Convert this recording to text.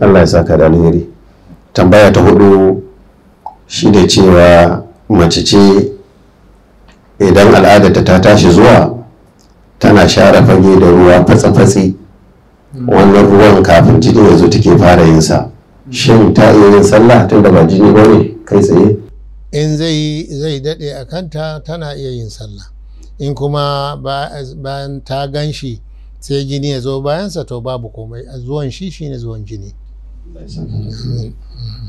Allah ya saka da alheri tambaya ta hudu shi da cewa mace ce idan al'adarta ta tashi zuwa tana share fage da ruwa fatsi-fatsi wannan ruwan kafin jini ya zo take fara yin sa shin ta iya yin sallah tun da ba jini ba ne kai tsaye in zai zai daɗe a kanta tana iya yin sallah in kuma bayan ta gan shi sai jini ya zo bayansa to babu komai zuwan shi shine zuwan jini